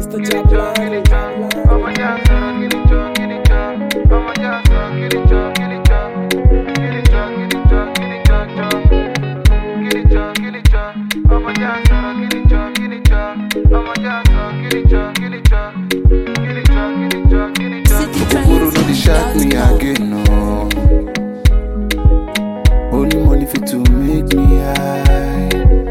Mr. Jabalani. Ọmọ já sọ̀rọ̀ kìlìjọ kìlìjọ. Ọmọ já sọ̀rọ̀ kìlìjọ kìlìjọ. Kìlìjọ kìlìjọ kìlìjọ jọ. Kìlìjọ kìlìjọ. Ọmọ já sọ̀rọ̀ kìlìjọ kìlìjọ. Ọmọ já sọ̀rọ̀ kìlìjọ kìlìjọ. Kìlìjọ kìlìjọ kìlìjọ. Okokoro no dey shock me again, no. Only money fit to make me high.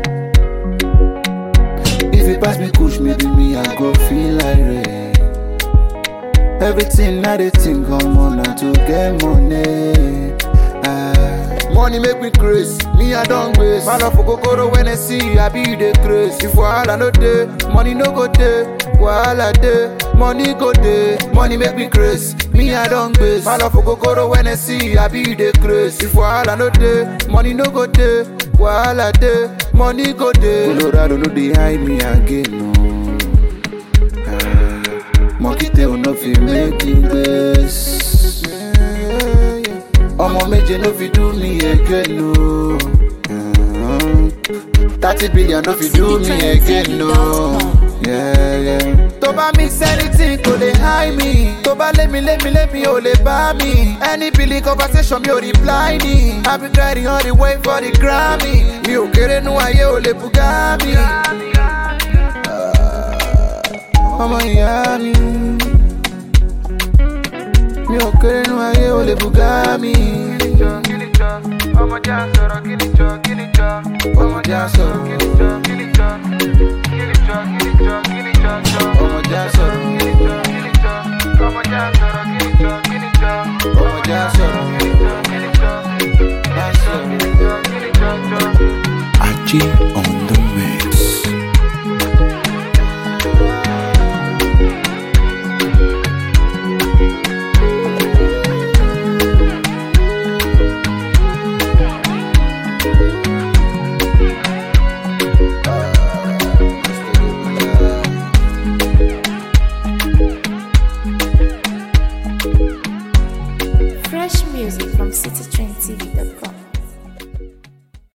If you pass me kush, maybe me I go feel like rain. Everything I dey think I'm on na to get money. Ah, money make me craze, me I don grace. Man of okokoro when I see, I be the craze. If wahala no dey, money no go dey. Wahala dey, money go dey. Money make me craze, me I don grace. Man of okokoro when I see, I be the craze. If wahala no dey, money no go dey. Wahala dey, money go dey. Colorado no dey hide me again, no. Ah, monkey tail no fit make me grace. ọmọ méje no fit do me again no. thirty billion no fit do me again no. Yeah, yeah. tó bá mix anything kò lè hide me. tó bá lémi lémi lémi ò lè bá mi. any billing conversation mi ò reply ni. i be grinding all the way for the grammy. mi ò kéré nú ayé ò lè bùgá mi. ọmọ ìyá mi. mi ò kéré nú ayé ò lè bùgá mi. Kìlìjọ kìlìjọ. Ọmọ já sọ̀rọ̀ kìlìjọ kìlìjọ. ọmọ já sọ̀rọ̀. Kìlìjọ kìlìjọ. Kìlìjọ kìlìjọ kìlìjọ jọ. ọmọ já sọ̀rọ̀. Kìlìjọ kìlìjọ. Ọmọ já sọ̀rọ̀ kìlìjọ kìlìjọ. ọmọ já sọ̀rọ̀. Kìlìjọ kìlìjọ. já sọ̀rọ̀. Kìlìjọ kìlìjọ jọ. Aji on the mix. Fresh music from citytrendtv.com.